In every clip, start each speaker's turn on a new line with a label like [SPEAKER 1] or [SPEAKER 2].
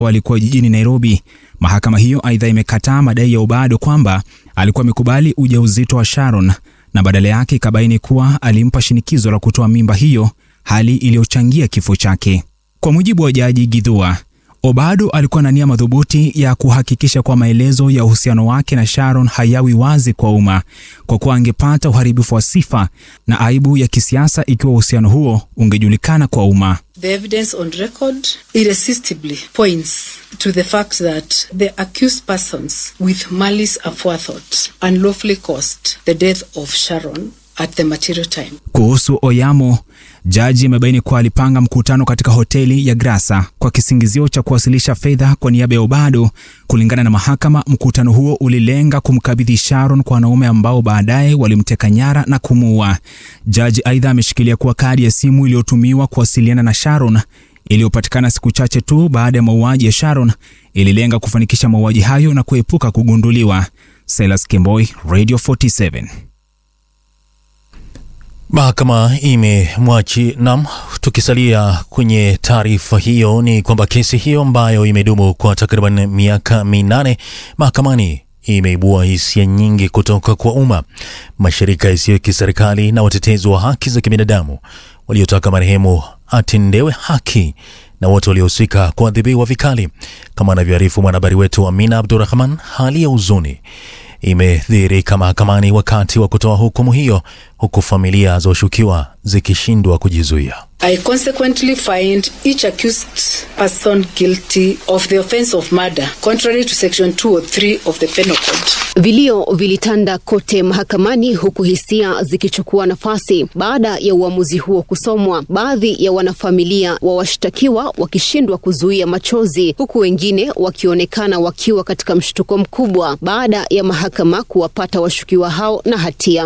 [SPEAKER 1] walikuwa jijini Nairobi. Mahakama hiyo aidha imekataa madai ya Obado kwamba alikuwa amekubali ujauzito wa Sharon na badala yake ikabaini kuwa alimpa shinikizo la kutoa mimba hiyo, hali iliyochangia kifo chake. Kwa mujibu wa Jaji Githua, Obado alikuwa na nia madhubuti ya kuhakikisha kwa maelezo ya uhusiano wake na Sharon hayawi wazi kwa umma, kwa kuwa angepata uharibifu wa sifa na aibu ya kisiasa ikiwa uhusiano huo ungejulikana kwa umma.
[SPEAKER 2] The evidence on record irresistibly points to the fact that the accused persons with malice aforethought unlawfully caused the death of Sharon at the material time.
[SPEAKER 1] Kuhusu Oyamo, jaji amebaini kuwa alipanga mkutano katika hoteli ya Grasa kwa kisingizio cha kuwasilisha fedha kwa niaba ya Obado. Kulingana na mahakama, mkutano huo ulilenga kumkabidhi Sharon kwa wanaume ambao baadaye walimteka nyara na kumuua. Jaji aidha ameshikilia kuwa kadi ya simu iliyotumiwa kuwasiliana na Sharon iliyopatikana siku chache tu baada ya mauaji ya Sharon ililenga kufanikisha mauaji hayo na kuepuka kugunduliwa. Silas Kemboi, Radio 47.
[SPEAKER 3] Mahakama imemwachi nam. Tukisalia kwenye taarifa hiyo, ni kwamba kesi hiyo ambayo imedumu kwa takriban miaka minane mahakamani imeibua hisia nyingi kutoka kwa umma, mashirika yasiyo ya kiserikali na watetezi wa haki za kibinadamu waliotaka marehemu atendewe haki na wote waliohusika kuadhibiwa vikali, kama anavyoarifu mwanahabari wetu Amina Abdurahman. Hali ya huzuni imedhihirika mahakamani wakati wa kutoa hukumu hiyo, huku familia za washukiwa zikishindwa kujizuia.
[SPEAKER 2] I consequently find each accused person guilty of the offense of murder contrary to section 203 of the penal code.
[SPEAKER 4] Vilio vilitanda kote mahakamani huku hisia zikichukua nafasi baada ya uamuzi huo kusomwa, baadhi ya wanafamilia wa washtakiwa wakishindwa kuzuia machozi, huku wengine wakionekana wakiwa katika mshtuko mkubwa baada ya mahakama kuwapata washukiwa hao na hatia.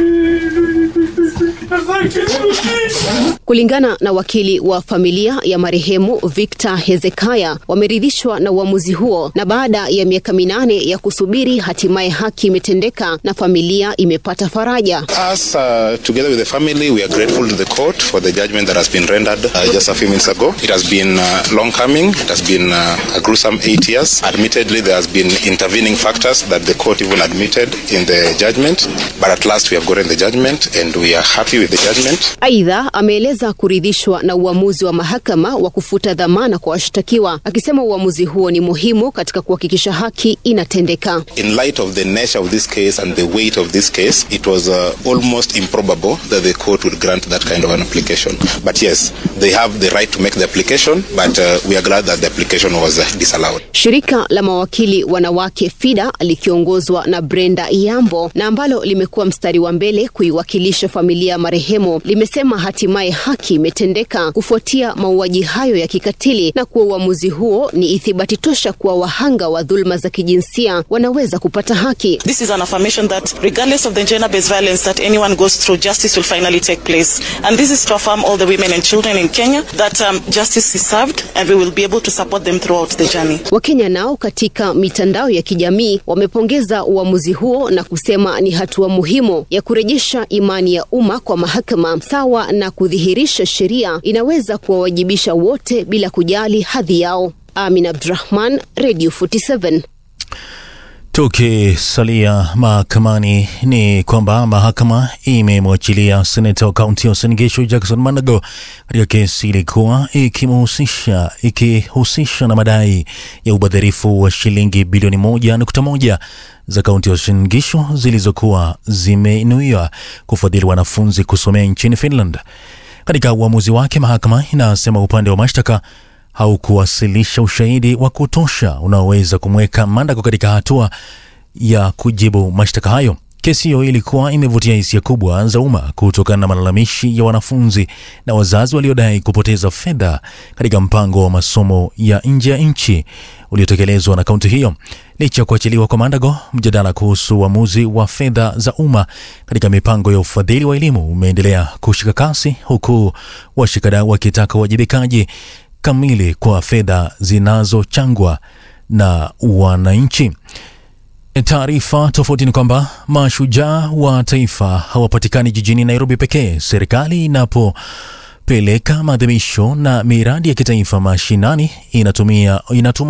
[SPEAKER 4] Kulingana na wakili wa familia ya marehemu Victor Hezekaya, wameridhishwa na uamuzi huo, na baada ya miaka minane ya kusubiri, hatimaye haki imetendeka na familia imepata faraja.
[SPEAKER 5] Us, uh, together with the family, we are grateful to the court for the judgment that has been rendered uh, just a few minutes ago. It has been uh, long coming. It has been uh, a gruesome eight years. Admittedly, there has been intervening factors that the court even admitted in the judgment, but at last we have gotten the judgment and we are happy with the judgment.
[SPEAKER 4] Aidha, ameeleza kuridhishwa na uamuzi wa mahakama wa kufuta dhamana kwa washtakiwa, akisema uamuzi huo ni muhimu katika kuhakikisha haki inatendeka.
[SPEAKER 5] In light of the nature of this case and the weight of this case, it was uh, almost improbable that the court would grant that kind of an application. But yes, they have the right to make the application, but uh, we are glad that the application was uh, disallowed.
[SPEAKER 4] Shirika la mawakili wanawake FIDA likiongozwa na Brenda Iyambo na ambalo limekuwa mstari wa mbele kuiwakilisha familia ya marehemu limesema hatimaye haki imetendeka kufuatia mauaji hayo ya kikatili na kuwa uamuzi huo ni ithibati tosha kuwa wahanga wa dhuluma za kijinsia wanaweza kupata haki.
[SPEAKER 6] This is an affirmation that regardless of the gender-based violence that anyone goes through, justice will finally take place. And this is to affirm all the women and children in Kenya that um, justice is served and we will be able to support them throughout the journey.
[SPEAKER 4] Wakenya nao katika mitandao ya kijamii wamepongeza uamuzi huo na kusema ni hatua muhimu ya kurejesha imani ya umma kwa mahakama sawa na kudhihirisha sheria inaweza kuwawajibisha wote bila kujali hadhi yao. Amin Abdurahman, Radio 47.
[SPEAKER 3] Tukisalia mahakamani ni kwamba mahakama imemwachilia seneta wa kaunti ya Uasin Gishu Jackson Manago katika kesi ilikuwa ikimhusisha ikihusisha na madai ya ubadhirifu wa shilingi bilioni moja nukta moja za kaunti ya Uasin Gishu zilizokuwa zimeinuiwa kufadhili wanafunzi kusomea nchini Finland. Katika uamuzi wake, mahakama inasema upande wa mashtaka haukuwasilisha ushahidi wa kutosha unaoweza kumweka Mandago katika hatua ya kujibu mashtaka hayo. Kesi hiyo ilikuwa imevutia hisia kubwa za umma kutokana na malalamishi ya wanafunzi na wazazi waliodai kupoteza fedha katika mpango wa masomo ya nje ya nchi uliotekelezwa na kaunti hiyo. Licha ya kuachiliwa kwa Mandago, mjadala kuhusu uamuzi wa fedha za umma katika mipango ya ufadhili wa elimu umeendelea kushika kasi, huku washikadau wakitaka uwajibikaji kamili kwa fedha zinazochangwa na wananchi. Taarifa tofauti ni kwamba mashujaa wa taifa hawapatikani jijini Nairobi pekee. Serikali inapopeleka maadhimisho na miradi ya kitaifa mashinani inatumia inatuma